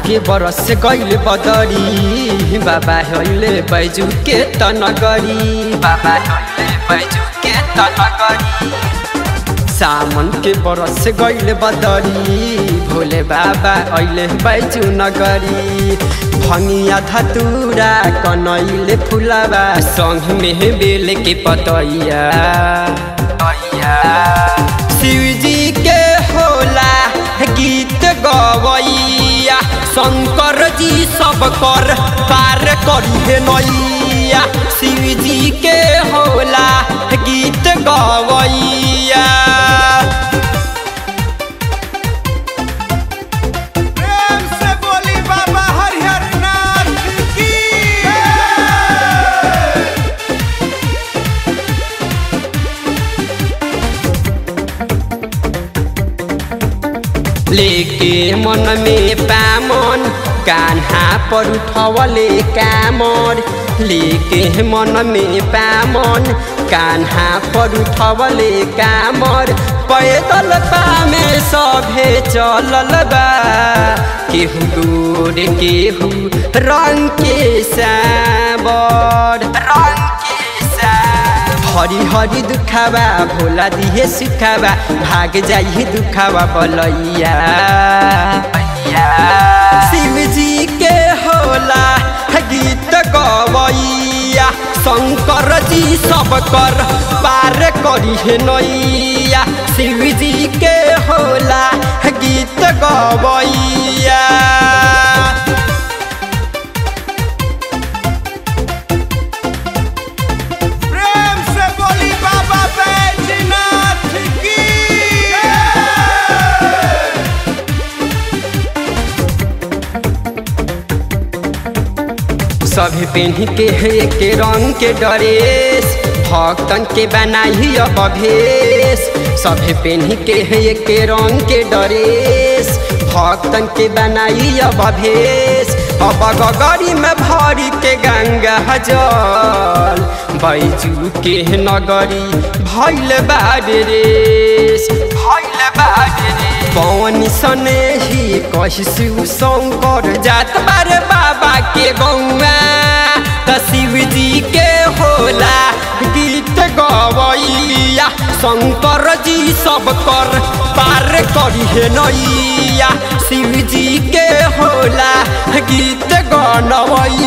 के बरस गइल बदरी बाबा हइले बैजू के तनगरी बाबा हइले बैजू के तनगरी सामन के बरस गइल बदरी भोले बाबा अइले बैजू नगरी भंगिया धतूरा कनैले फुलाबा संग में बेल के पतैया शिवजी के होला गीत गवैया शंकर जी सब कर पार करिए नैया शिवजी के होला गीत गवैया प्रेम से बोली बाबा हरिहर नाथ की लेके मन में पामन कान्हा पर उठवले कामर लेके मन में पामन कान्हा पर उठवले कामर पैदल पामे सभे चलल बा केहू गोर केहू रंग के साबर रंग के साबर हरी हरी दुखावा भोला दिहे सुखावा भाग जाइए दुखावा बलैया शिव जी के होला गीत गवैया शंकर जी सब कर पार करी नैया शिव जी के होला गीत गवैया प्रेम से बोली बाबा बैजनाथ की सभी पेन्ही के एक रंग के ड्रेस भक्तन के बनाई अब भेष सभी पेन्ही के एक रंग के ड्रेस भक्तन के बनाई अब भेष अब गगरी में भरी के गंगा जल बैजू के नगरी भैल बारे रेस भैल बारे रे पवन सने ही कहिसु शंकर जात बारे बाबा के गौआ त शिव जी के होला गीत गवैया शंकर जी सब कर पार करिहे नैया शिव जी के होला गीत गनवैया